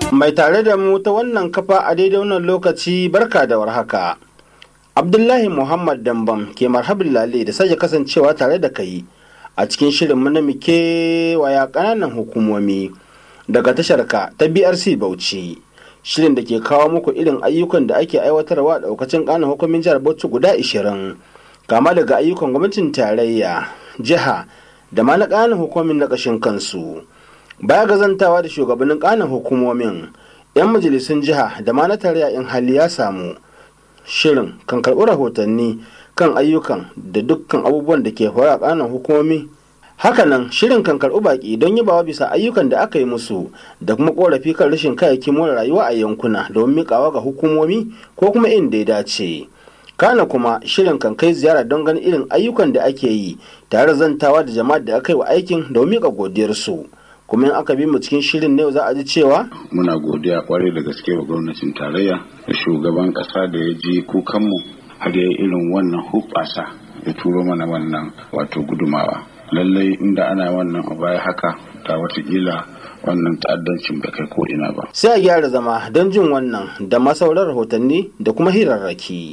Mai tare da mu ta wannan kafa a daidai wannan lokaci barka da warhaka. Abdullahi Muhammad Dambam ke marhabin lale da sake kasancewa tare da kai a cikin shirin na muke waya ƙananan hukumomi daga tasharka ta BRC Bauchi. Shirin da ke kawo muku irin ayyukan da ake aiwatarwa a ɗaukacin ƙananan hukumin jihar Bauchi guda 20 kama daga ayyukan gwamnatin tarayya, jiha da ma na ƙananan hukumin na ƙashin kansu. baya gazantawa da shugabannin kanin hukumomin 'yan majalisun jiha da ma na tarayya in hali ya samu shirin kan karɓi rahotanni kan ayyukan da dukkan abubuwan da ke faruwa a kanin hukumomi hakanan shirin kan karɓi baƙi don yabawa bisa ayyukan da aka yi musu da kuma ƙorafi kan rashin kayayyakin more rayuwa a yankuna domin miƙawa ga hukumomi ko kuma inda ya dace kana kuma shirin kan kai ziyara don ganin irin ayyukan da ake yi tare zantawa da jama'ar da aka yi wa aikin domin miƙa godiyarsu kuma in aka bi mu cikin shirin ne za a ji cewa muna godiya kwarai da gaske wa gwamnatin tarayya da shugaban kasa da ya ji kukanmu har ya irin wannan hubbasa ya turo mana wannan wato gudumawa lallai inda ana wannan a baya haka ta watakila wannan ta'addancin bai kai ko ina ba sai a gyara zama don jin wannan da masauran rahotanni da kuma hirarraki.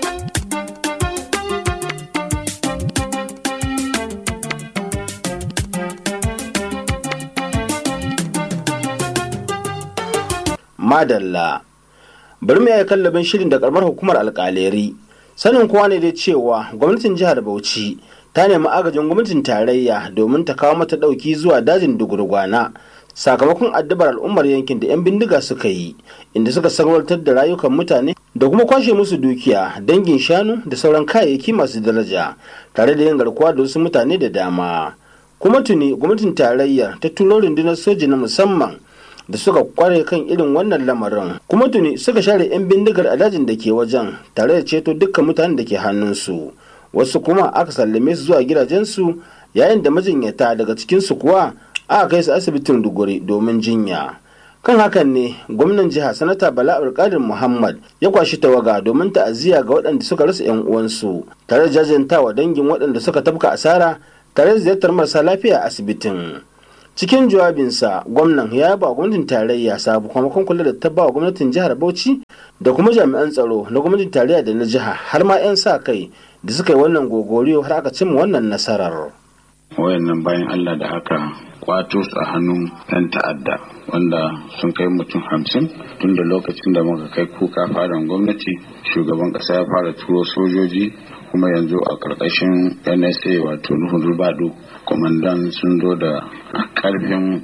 madalla bari mu yi kallabin shirin da karamar hukumar alkaleri sanin kowa ne dai cewa gwamnatin jihar bauchi ta nemi agajin gwamnatin tarayya domin ta kawo mata dauki zuwa dajin dugurgwana sakamakon addabar al'ummar yankin da 'yan bindiga suka yi inda suka sarwartar da rayukan mutane da kuma kwashe musu dukiya dangin shanu da sauran kayayyaki masu daraja tare da yin garkuwa da wasu mutane da dama kuma tuni gwamnatin tarayyar ta turo rundunar soji na musamman da suka kware kan irin wannan lamarin kuma tuni suka share 'yan bindigar a dajin da ke wajen tare da ceto dukkan mutanen da ke hannunsu wasu kuma aka sallame su zuwa gidajensu yayin da majinyata daga cikinsu kuwa aka kai su asibitin duguri domin jinya kan hakan ne gwamnan jiha sanata bala alƙadir muhammad ya kwashi tawaga domin ta'aziyya ga waɗanda suka rasa 'yan uwansu tare da jajantawa dangin waɗanda suka tafka asara tare da ziyartar marasa lafiya a asibitin cikin jawabinsa gwamnan ya yaba gwamnatin tarayya sakamakon kula da ta ba gwamnatin jihar bauchi da kuma jami'an tsaro na gwamnatin tarayya da na jiha har ma 'yan sa kai da suka yi wannan gogoriyo har aka cimma wannan nasarar wayannan bayan allah da aka kwato su a hannun 'yan ta'adda wanda sun kai mutum hamsin tun da lokacin da muka kai kuka fadan gwamnati shugaban kasa ya fara turo sojoji kuma yanzu a karkashin nsa wato nuhun rubadu kwamandan sun zo da karfin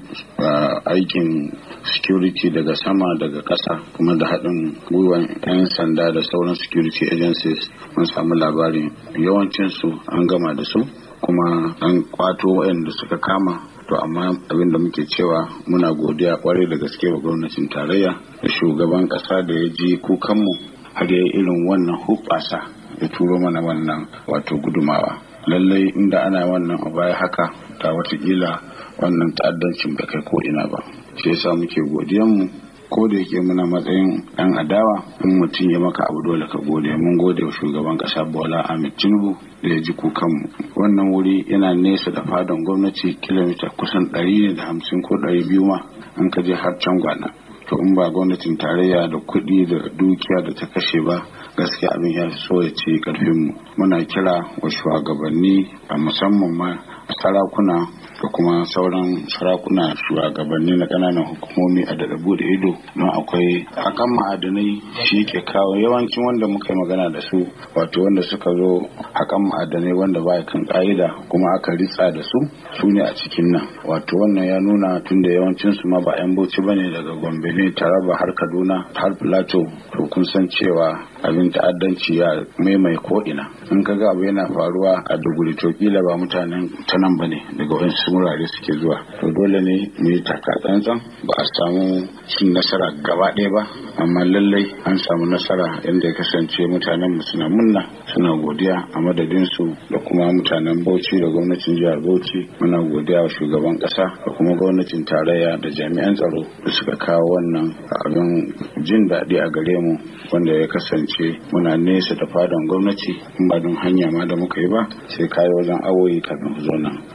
aikin security daga sama daga kasa kuma da haɗin gwiwan 'yan sanda da sauran security agencies mun samu labarin yawancinsu an gama da su kuma an kwato waɗanda suka kama to amma abin da muke cewa muna godiya kwarai da gaske wa gwamnatin tarayya da shugaban ƙasa da ya ji kukanmu har ya irin wannan hubbasa ya turo mana wannan wato gudumawa lallai inda ana wannan a baya haka ta watakila wannan ta'addancin bai kai ko ina ba shi yasa muke godiyanmu ko da yake muna matsayin yan adawa in mutum ya maka abu dole ka gode mun gode wa shugaban kasa bola ahmed tinubu da ya ji kukanmu wannan wuri yana nesa da fadan gwamnati kilomita kusan ɗari ne da hamsin ko ɗari biyu ma an ka je har can gwana to in ba gwamnatin tarayya da kuɗi da dukiya da ta kashe ba gaskiya abin ya so ya ce karfinmu muna kira wa shugabanni a musamman ma sarakuna da kuma sauran sarakuna shugabanni na ƙananan hukumomi a daɗa bude ido don akwai hakan ma'adanai shi ke kawo yawancin wanda muka yi magana da su wato wanda suka zo hakan ma'adanai wanda ba kan ƙa'ida kuma aka ritsa da su su ne a cikin nan wato wannan ya nuna tun da yawancin su ma ba 'yan bauchi ba ne daga gombe ne taraba har kaduna har plateau to kun san cewa abin ta'addanci ya maimai ko ina in ka ga abu yana faruwa a duguri to kila ba mutanen ta nan ba ne daga wasu wurare suke zuwa to dole ne mu yi taka tsantsan ba a samu cin nasara gaba ɗaya ba amma lallai an samu nasara inda ya kasance mutanen mu suna munna suna godiya a madadin su da kuma mutanen Bauchi da gwamnatin jihar Bauchi muna godiya wa shugaban ƙasa da kuma gwamnatin tarayya da jami'an tsaro da suka kawo wannan abin jin daɗi a gare mu wanda ya kasance muna nesa da fadan gwamnati in ba don hanya ma da muka yi ba sai kayi wajen awoyi kafin zo nan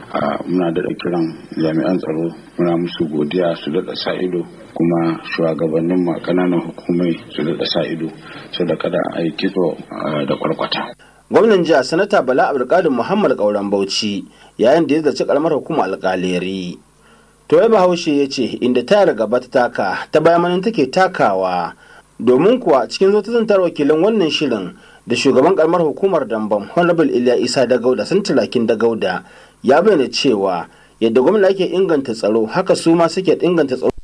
muna daɗa kiran jami'an tsaro muna musu godiya su daɗa sa ido kuma shugabannin ma ƙananan hukumai su daɗa sa ido su da kada a yi kitso da kwarkwata. gwamnan jiha sanata bala abdulkadir muhammad kauran bauchi yayin da ya zaci karamar hukumar alkaleri to ya bahaushe ya ce inda tayar gaba ta taka ta bayan take takawa domin kuwa cikin zo ta zantar wakilin wannan shirin da shugaban karamar hukumar dambam honorable iliya isa da gauda sun tulakin da gauda ya bayyana cewa yadda gwamna ake inganta tsaro haka su ma suke inganta tsaro